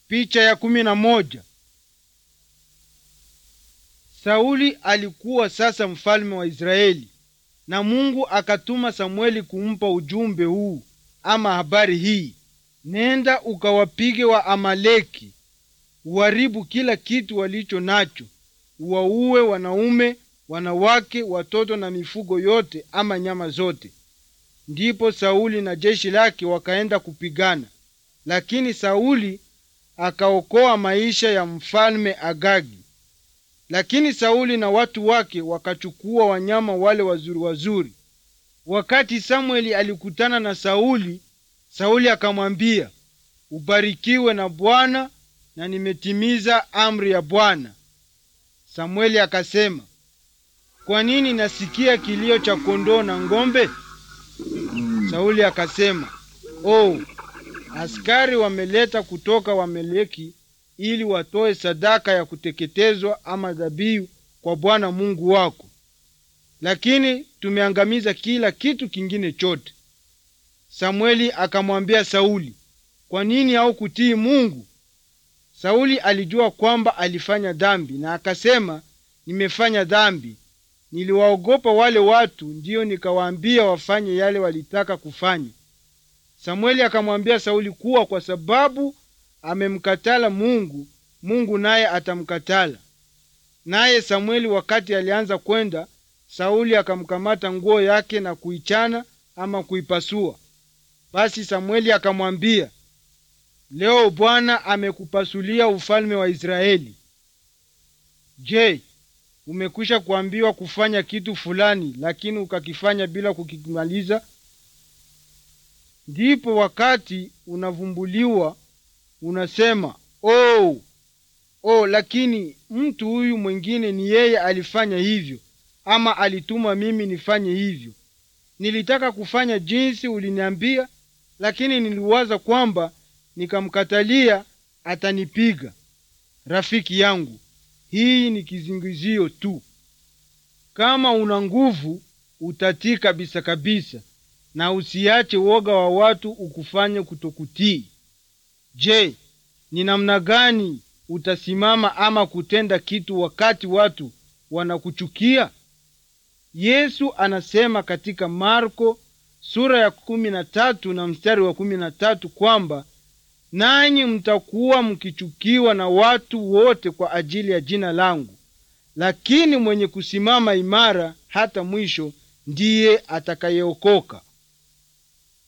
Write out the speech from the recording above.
Picha ya kumi na moja. Sauli alikuwa sasa mfalme wa Israeli na Mungu akatuma Samueli kumpa ujumbe huu ama habari hii: nenda ukawapige wa Amaleki, uharibu kila kitu walicho nacho, uwaue wanaume, wanawake, watoto na mifugo yote ama nyama zote. Ndipo Sauli na jeshi lake wakaenda kupigana, lakini Sauli akaokoa maisha ya mfalme Agagi. Lakini Sauli na watu wake wakachukua wanyama wale wazuri wazuri. Wakati Samueli alikutana na Sauli, Sauli akamwambia, ubarikiwe na Bwana na nimetimiza amri ya Bwana. Samueli akasema, kwa nini nasikia kilio cha kondoo na ng'ombe? Sauli akasema, oh, askari wameleta kutoka Wameleki ili watoe sadaka ya kuteketezwa ama dhabihu kwa Bwana Mungu wako, lakini tumeangamiza kila kitu kingine chote. Samueli akamwambia Sauli, kwa nini haukutii Mungu? Sauli alijua kwamba alifanya dhambi na akasema, nimefanya dhambi, niliwaogopa wale watu, ndiyo nikawaambia wafanye yale walitaka kufanya. Samueli akamwambia Sauli kuwa kwa sababu amemkatala Mungu, Mungu naye atamkatala. Naye Samueli wakati alianza kwenda, Sauli akamkamata nguo yake na kuichana ama kuipasua. Basi Samueli akamwambia, leo Bwana amekupasulia ufalme wa Israeli. Je, umekwisha kuambiwa kufanya kitu fulani, lakini ukakifanya bila kukimaliza? Ndipo wakati unavumbuliwa unasema oh, oh, lakini mtu huyu mwingine ni yeye alifanya hivyo, ama alituma mimi nifanye hivyo. Nilitaka kufanya jinsi uliniambia, lakini niliwaza kwamba nikamkatalia atanipiga. Rafiki yangu, hii ni kizingizio tu. Kama una nguvu, utatii kabisa kabisa, na usiache woga wa watu ukufanye kutokutii. Je, ni namna gani utasimama ama kutenda kitu wakati watu wanakuchukia? Yesu anasema katika Marko sura ya kumi na tatu na mstari wa kumi na tatu kwamba nanyi mtakuwa mkichukiwa na watu wote kwa ajili ya jina langu, lakini mwenye kusimama imara hata mwisho ndiye atakayeokoka.